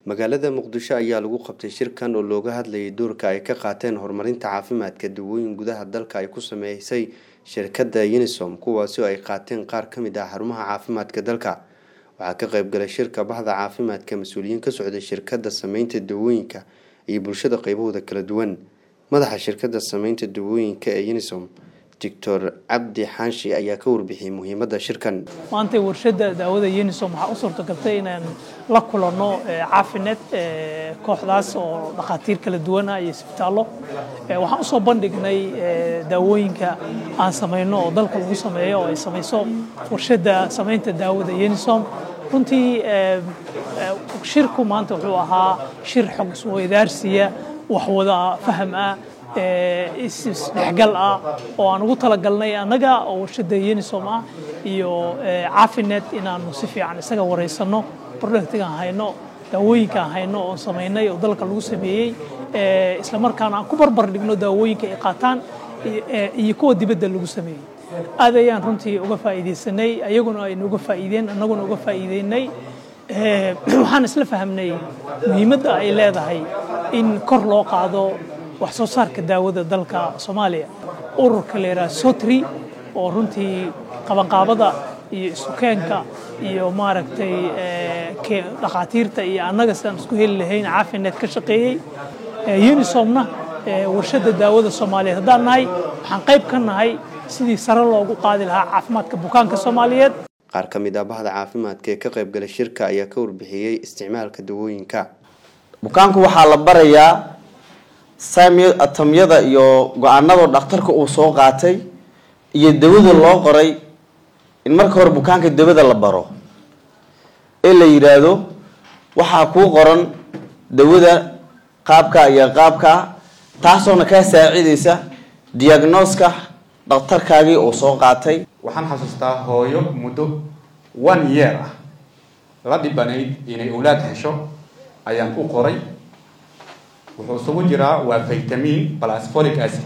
magaalada muqdisho ayaa lagu qabtay shirkan oo looga hadlayay doorka ay ka qaateen horumarinta caafimaadka dawooyin gudaha dalka ay ku sameysay shirkadda unisom kuwaasi oo ay qaateen qaar ka mid ah xarumaha caafimaadka dalka waxaa ka qaybgalay shirka baxda caafimaadka mas-uuliyiin ka socday shirkadda sameynta dawooyinka iyo bulshada qeybahooda kala duwan madaxa shirkadda sameynta dawooyinka ee unisom doctor cabdi xaanshi ayaa ka warbixiyey muhiimadda shirkan maanta warshadda daawada unisom waxaa u suurtagaltay inaan la kulanno caafinet kooxdaas oo dhakhaatiir kala duwana iyo isbitaallo waxaan usoo bandhignay daawooyinka aan samayno oo dalka lagu sameeyo oo ay samayso warshadda samaynta daawada unisom runtii shirku maanta wuxuu ahaa shir xog isweydaarsiya waxwada faham ah isdhexgal ah oo aan ugu talagalnay annaga oo warshadda unisom ah iyo caafinet inaanu si fiican isaga wareysano productigaan hayno daawooyinkaan hayno oon samaynay oo dalka lagu sameeyey islamarkaana aan ku barbar dhigno daawooyinka ay qaataan iyo kuwa dibadda lagu sameeyey aad ayaan runtii uga faa'iidaysanay ayaguna aynu uga faa'iideen annaguna uga faa'iideynay waxaan isla fahamnay muhiimadda ay leedahay in kor loo qaado wax soo saarka daawada dalka soomaaliya ururka la yidhaha sotri oo runtii qabanqaabada iyo isukeenka iyo maaragtay dhakhaatiirta iyo annaga sidaan isku heli lahayn caafinet ka shaqeeyey unisomna warshadda daawada soomaaliyeed haddaan nahay waxaan qayb ka nahay sidii sare loogu qaadi lahaa caafimaadka bukaanka soomaaliyeed qaar ka mid ah bahda caafimaadka ee ka qaybgalay shirka ayaa ka warbixiyey isticmaalka dawooyinka bukaanku waxaa la barayaa atamyada iyo go-aanada dhakhtarka uu soo qaatay iyo dawada loo qoray in marka hore bukaanka dawada la baro ee la yidhaahdo waxaa kuu qoran dawada qaabka iyo qaabka taasoona kaa saacidaysa diagnoska dhakhtarkaagii uu soo qaatay waxaan xasuustaa hooyo muddo one year ah la dhibanayd inay owlaad hesho ayaan u qoray wuxuu isugu jiraa waa vitamin plus folic acid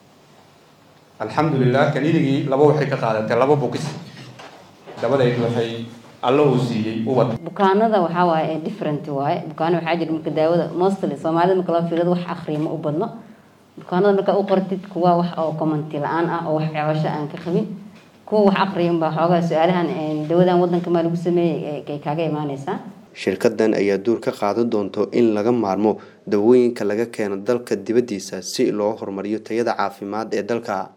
alxamdulilah kaniinigii laba waxay ka qaadatay laba bukis dabadeed waxay alla uu siiyey ubad bukaanada waxaa waaye ee different waaye bukaano waxaa jira marka daawada mostly soomaalida marka loo fiirado wax akhriya ma u badno bukaanada markaa u qortid kuwa wax oo commenti la-aan ah oo wax ceebasho aan ka qabin kuwa wax akhriya unbaa xoogaa su-aalahan dawadan wadanka maa lagu sameeyey ay kaaga imaaneysaa shirkadan ayaa duur ka qaadan doonto in laga maarmo dawooyinka laga keeno dalka dibaddiisa si loo horumariyo tayada caafimaad ee dalka